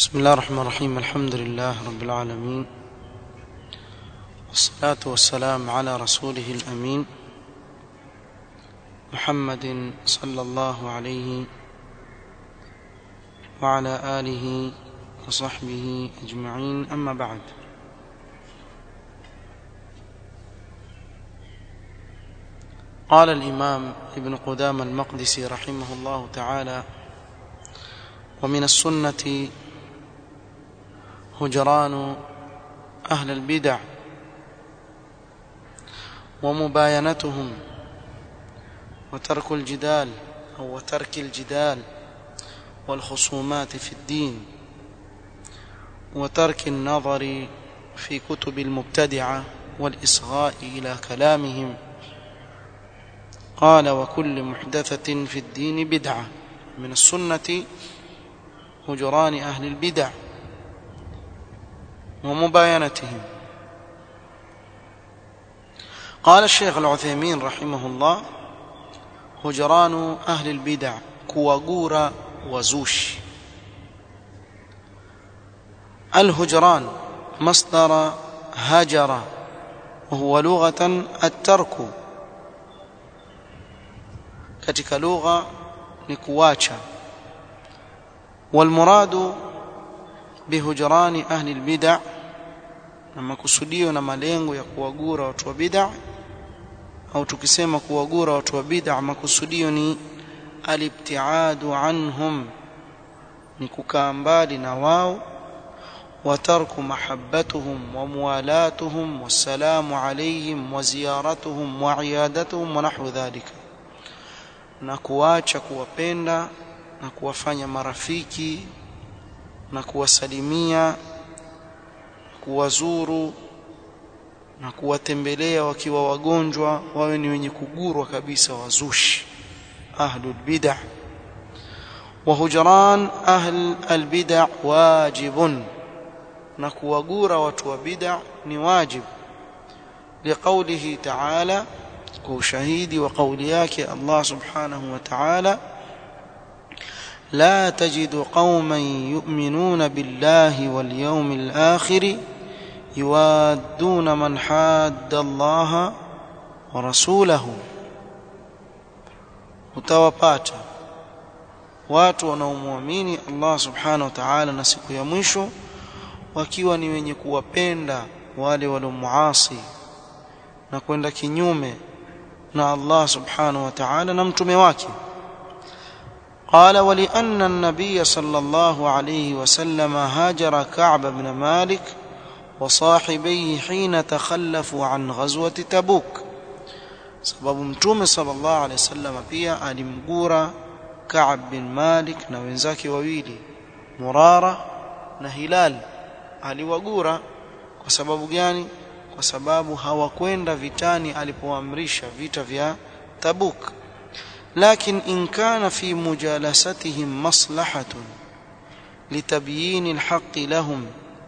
بسم الله الرحمن الرحيم الحمد لله رب العالمين والصلاة والسلام على رسوله الأمين محمد صلى الله عليه وعلى آله وصحبه أجمعين أما بعد قال الإمام ابن قدام المقدسي رحمه الله تعالى ومن السنة هجران أهل البدع ومباينتهم وترك الجدال أو وترك الجدال والخصومات في الدين وترك النظر في كتب المبتدعة والإصغاء إلى كلامهم قال وكل محدثة في الدين بدعة من السنة هجران أهل البدع ومباينتهم قال الشيخ العثيمين رحمه الله هجران أهل البدع كوغورا وزوش الهجران مصدر هجر وهو لغة الترك katika lugha ni kuacha والمراد بهجران أهل البدع na makusudio na malengo ya kuwagura watu wa bid'a au tukisema kuwagura watu wa bid'a makusudio ni alibtiadu anhum ni kukaa mbali na wao وترك محبتهم وموالاتهم والسلام عليهم وزيارتهم وعيادتهم ونحو ذلك na kuacha kuwapenda na kuwafanya marafiki na kuwasalimia kuwazuru na kuwatembelea wakiwa wagonjwa wawe ni wenye kugurwa kabisa wazushi ahlul bid'ah wa hujran ahl albid'ah wajibun na kuwagura watu wa bid'ah ni wajib liqaulihi ta'ala kwa ushahidi wa kauli yake Allah subhanahu wa ta'ala لا تجد قوما يؤمنون بالله واليوم الآخر يوادون من حاد الله ورسوله utawapata watu wanaomwamini Allah subhanahu wa ta'ala na siku ya mwisho wakiwa ni wenye kuwapenda wale waliomuasi na kwenda kinyume na Allah subhanahu wa ta'ala na mtume wake قال ولأن النبي صلى الله عليه وسلم هاجر كعب بن مالك وصاحبيه حين تخلفوا عن غزوة تبوك sababu mtume sallallahu alaihi wasallam pia alimgura Ka'b bin Malik na wenzake wawili Murara na Hilal aliwagura kwa sababu gani kwa sababu hawakwenda vitani alipoamrisha vita vya Tabuk لكن إن كان في مجالستهم مصلحة لتبيين الحق لهم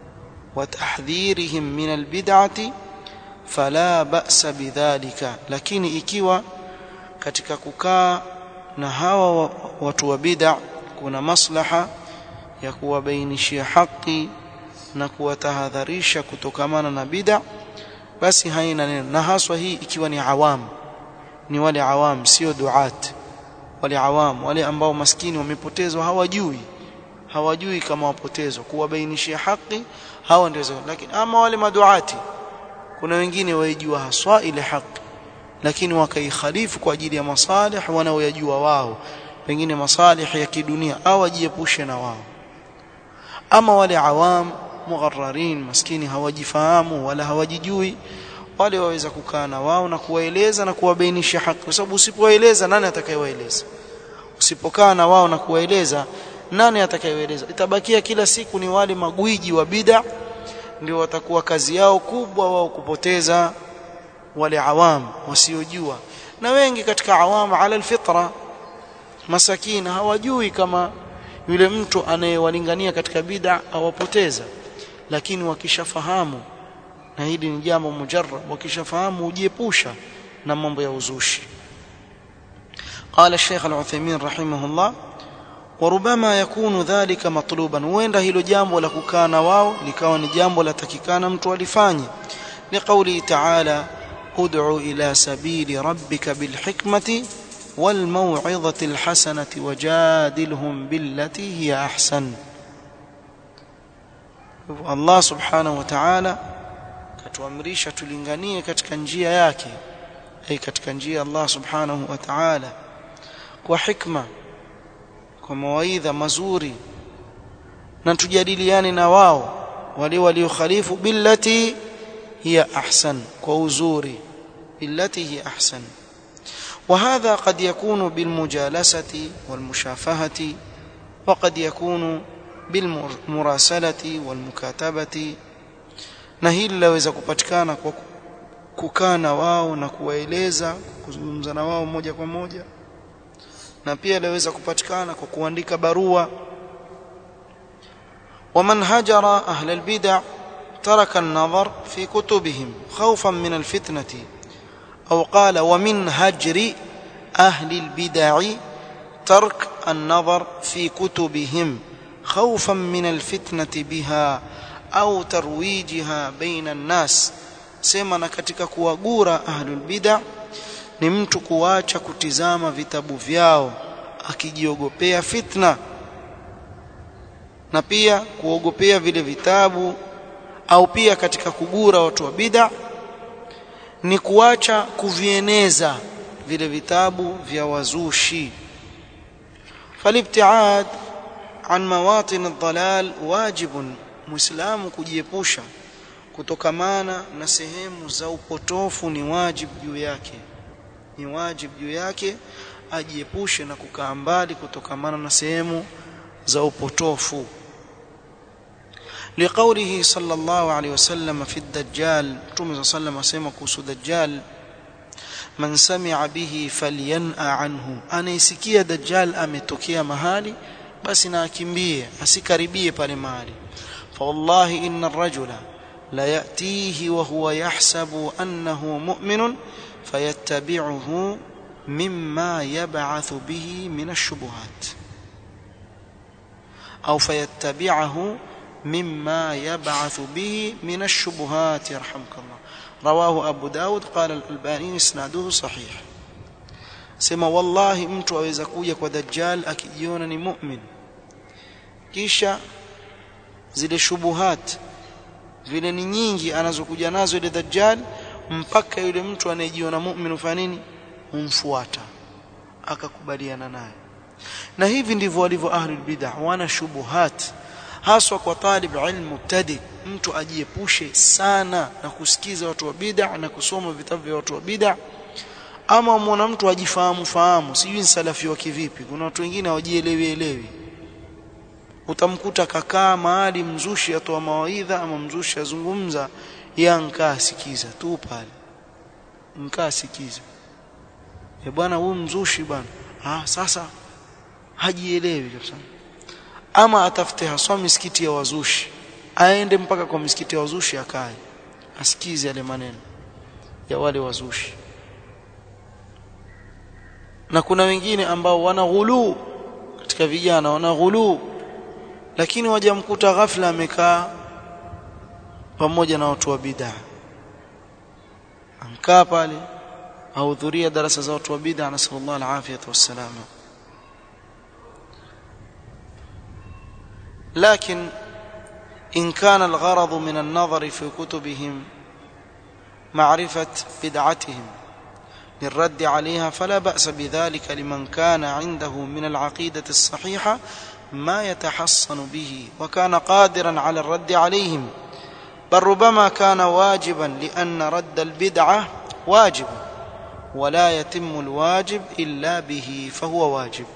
وتحذيرهم من البدعة فلا بأس بذلك لكن ikiwa katika kukaa na hawa watu wa bid'a kuna maslaha ya kuwabainishia haki na kuwatahadharisha kutokamana na bid'a basi haina neno na haswa hii ikiwa ni awamu ni wale awam sio duat wale awam wale ambao maskini wamepotezwa hawajui hawajui kama wapotezwa kuwabainishia haki hawa ndio lakini ama wale maduati kuna wengine waijua haswa ile haki lakini wakaikhalifu kwa ajili ya masalih wanaoyajua wao pengine masalih ya kidunia au wajiepushe na wao ama wale awam mugharrarin maskini hawajifahamu wala hawajijui wale waweza kukaa na wao na kuwaeleza na kuwabainisha haki kwa sababu usipowaeleza nani atakayewaeleza usipokaa na wao na kuwaeleza nani atakayewaeleza itabakia kila siku ni wale magwiji wa bid'a ndio watakuwa kazi yao kubwa wao kupoteza wale awam wasiojua na wengi katika awam ala alfitra masakina hawajui kama yule mtu anayewalingania katika bid'a awapoteza lakini wakishafahamu na hili ni jambo mujarrab wakishafahamu ujiepusha na mambo ya uzushi قال الشيخ العثيمين رحمه الله وربما يكون ذلك مطلوبا huenda hilo jambo la kukaa na wao likawa ni jambo la takikana mtu alifanye liqauli ta'ala ud'u ila sabili rabbika bilhikmati والموعظة الحسنة وجادلهم بالتي هي أحسن Allah subhanahu wa ta'ala katuamrisha tulinganie katika njia yake ai katika njia Allah subhanahu wa ta'ala kwa hikma kwa mawaidha mazuri na tujadiliane na wao wale waliokhalifu billati hiya ahsan kwa uzuri billati hiya ahsan وهذا قد يكون بالمجالسة والمشافهة وقد يكون بالمراسلة والمكاتبة na hili laweza kupatikana kwa kukaa na wao na kuwaeleza kuzungumza na wao moja kwa moja na pia laweza kupatikana kwa kuandika barua ومن هجر أهل البدع ترك النظر في كتبهم خوفا من الفتنة أو قال ومن هجر أهل البدع ترك النظر في كتبهم خوفا من الفتنة بها au tarwijiha baina nnas sema na katika kuwagura ahlul bid'a ni mtu kuacha kutizama vitabu vyao akijiogopea fitna na pia kuogopea vile vitabu au pia katika kugura watu wa bid'a ni kuacha kuvieneza vile vitabu vya wazushi falibtiad an mawatin ad-dalal wajibun muislamu kujiepusha kutokamana na sehemu za upotofu ni wajibu juu yake ni wajibu juu yake ajiepushe na kukaa mbali kutokamana na sehemu za upotofu لقوله صلى الله عليه وسلم في الدجال متوم صلى الله عليه وسلم kuhusu dajjal man sami'a bihi falyan'a anhu anaisikia dajjal ametokea mahali basi na akimbie asikaribie pale mahali فوالله إن الرجل لا يأتيه وهو يحسب أنه مؤمن فيتبعه مما يبعث به من الشبهات أو فيتبعه مما يبعث به من الشبهات يرحمك الله رواه أبو داود قال الألباني إسناده صحيح سما والله mtu aweza kuja kwa dajjal akijiona ni mu'min kisha zile shubuhat vile ni nyingi anazokuja nazo ile dajjal mpaka yule mtu anayejiona mu'min ufanya nini humfuata akakubaliana naye na hivi ndivyo walivyo ahlul bid'ah wana shubuhat haswa kwa talib ilmu mubtadi mtu ajiepushe sana na kusikiza watu wa bid'ah na kusoma vitabu vya watu wa bid'ah ama muona mtu ajifahamu fahamu sijui ni salafi wa kivipi kuna watu wengine hawajielewi elewi utamkuta kakaa mahali mzushi atoa mawaidha ama mzushi azungumza ya nkaa sikiza tu pale nkaa sikiza e bwana huyu mzushi bwana ah sasa hajielewi kabisa ama atafute haswa misikiti ya wazushi aende mpaka kwa misikiti ya wazushi akae asikize yale maneno ya wale wazushi na kuna wengine ambao wana ghuluu katika vijana wana ghuluu lakini wajamkuta ghafla amekaa pamoja na watu wa bid'a amkaa pale ahudhuria darasa za watu wa bid'a na sallallahu alafiyata wassalama لكن إن كان الغرض من النظر في كتبهم معرفة بدعتهم للرد عليها فلا بأس بذلك لمن كان عنده من العقيدة الصحيحة ما يتحصن به وكان قادرا على الرد عليهم بل ربما كان واجبا لأن رد البدعة واجب ولا يتم الواجب إلا به فهو واجب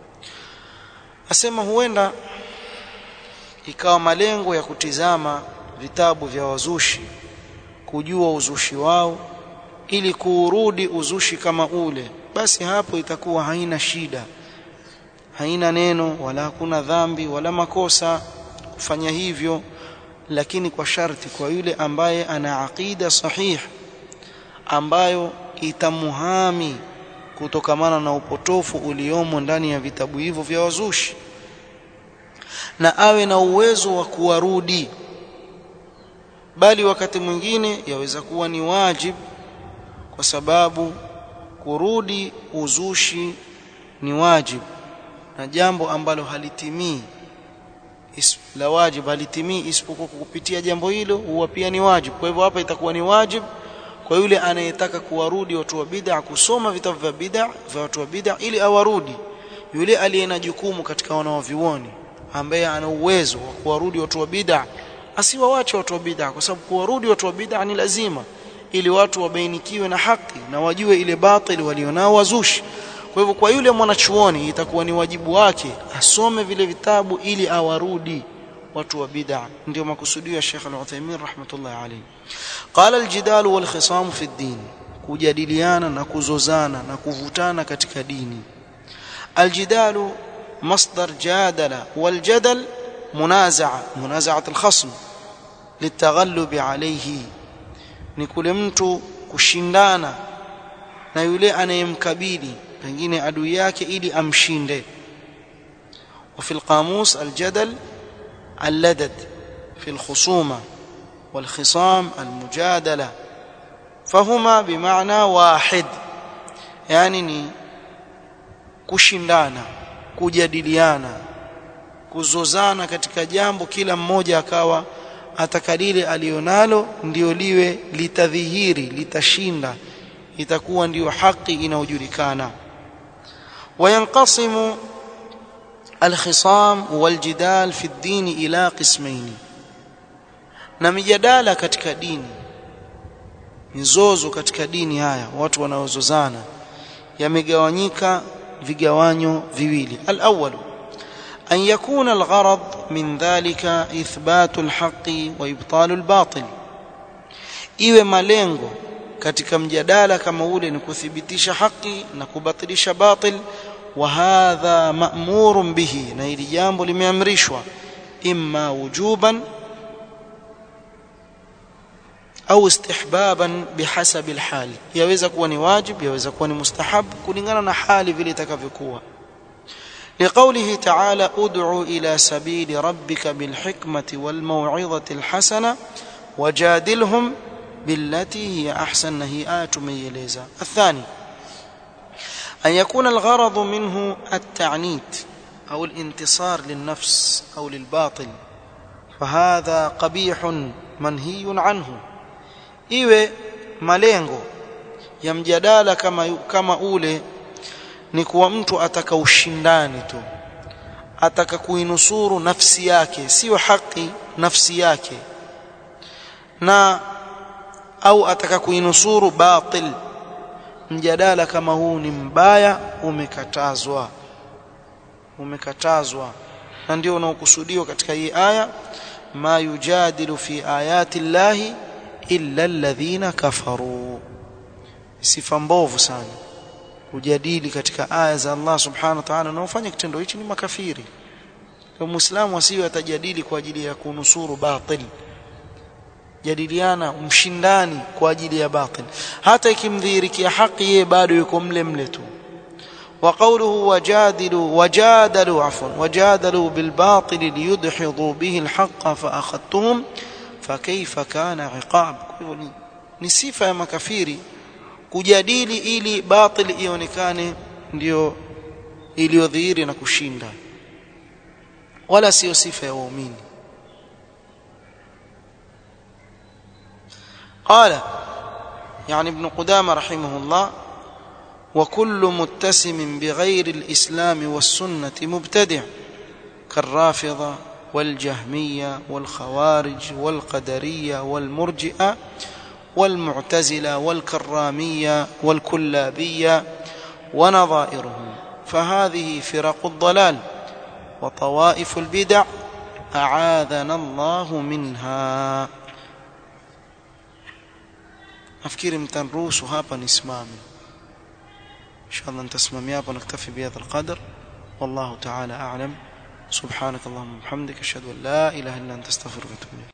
asema huenda ikawa malengo ya kutizama vitabu vya wazushi kujua uzushi wao ili kuurudi uzushi kama ule basi hapo itakuwa haina shida haina neno wala hakuna dhambi wala makosa kufanya hivyo lakini kwa sharti kwa yule ambaye ana aqida sahih ambayo itamuhami kutokamana na upotofu uliomo ndani ya vitabu hivyo vya wazushi na awe na uwezo wa kuwarudi bali wakati mwingine yaweza kuwa ni wajib kwa sababu kurudi uzushi ni wajib na jambo ambalo halitimii la wajib halitimii isipokuwa kupitia jambo hilo huwa pia ni wajib kwa hivyo hapa itakuwa ni wajib kwa yule anayetaka kuwarudi watu wa bid'a kusoma vitabu vya bid'a vya watu wa bid'a ili awarudi yule aliye na jukumu katika wanaovioni ambaye ana uwezo wa kuwarudi watu wa bid'a asiwawache watu wa bid'a kwa sababu kuwarudi watu wa bid'a ni lazima ili watu wabainikiwe na haki na wajue ile batili walionao wazushi kwa hivyo kwa yule mwanachuoni itakuwa ni wajibu wake asome vile vitabu ili awarudi watu wa bid'a ndio makusudio ya Sheikh Al-Uthaymeen rahmatullah alayhi qala al-jidal wal khisam fi ad-din kujadiliana na kuzozana na kuvutana katika dini al-jidalu masdar jadala wal jadal munaza'a munaza'at al-khasm litaghallubi alayhi ni kule mtu kushindana na yule anayemkabili pengine adui yake ili amshinde وفي القاموس الجدل اللدد في الخصومة والخصام المجادلة فهما بمعنى واحد يعني ni kushindana kujadiliana kuzozana katika jambo kila mmoja akawa atakalile alionalo ndio liwe litadhihiri litashinda itakuwa ndiyo haki inayojulikana wayanqasimu الخصام والجدال في الدين إلى قسمين na mijadala katika dini mizozo katika dini haya watu wanaozozana yamegawanyika vigawanyo viwili al-awwal an yakuna al-gharad min dhalika ithbatu al-haqqi wa ibtalu al-batil iwe malengo katika mjadala kama ule ni kuthibitisha haki na kubatilisha batil وهذا مأمور به na hili jambo limeamrishwa imma wujuban au istihbaban bihasab alhal yaweza kuwa ni wajib yaweza kuwa ni mustahab kulingana na hali vile itakavyokuwa لقوله تعالى ادع إلى سبيل ربك بالحكمة والموعظة الحسنة وجادلهم بالتي هي أحسن هي آية ميليزا الثاني أن يكون الغرض منه التعنيت أو الانتصار للنفس أو للباطل فهذا قبيح منهي عنه iwe malengo ya mjadala kama kama ule ni kuwa mtu ataka ushindani tu ataka kuinusuru nafsi yake sio haki nafsi yake na au ataka kuinusuru batil mjadala kama huu ni mbaya umekatazwa umekatazwa na ndio unaokusudiwa katika hii aya ma yujadilu fi ayati llahi illa alladhina kafaru sifa mbovu sana kujadili katika aya za Allah subhanahu wa ta'ala na ufanye kitendo hichi ni makafiri kwa muislamu asiwe atajadili kwa ajili ya kunusuru batil jadiliana mshindani kwa ajili ya batil hata ikimdhihirikia haki yeye bado yuko mle mle tu وقوله وجادلوا وجادلوا عفوا وجادلوا بالباطل ليدحضوا به الحق فأخذتهم فكيف كان عقاب ni sifa ya makafiri kujadili ili batil ionekane ndio iliyodhihiri na kushinda wala sio sifa ya waumini قال يعني ابن قدامة رحمه الله وكل متسم بغير الإسلام والسنة مبتدع كالرافضة والجهمية والخوارج والقدرية والمرجئة والمعتزلة والكرامية والكلابية ونظائرهم فهذه فرق الضلال وطوائف البدع أعاذنا الله منها nafikiri mtanruhusu hapa nisimame inshallah nitasimamia hapa naktafi bihadha alqadr wallahu ta'ala a'lam subhanak allahumma wa bihamdika ashhadu an la ilaha illa anta astaghfiruka wa atubu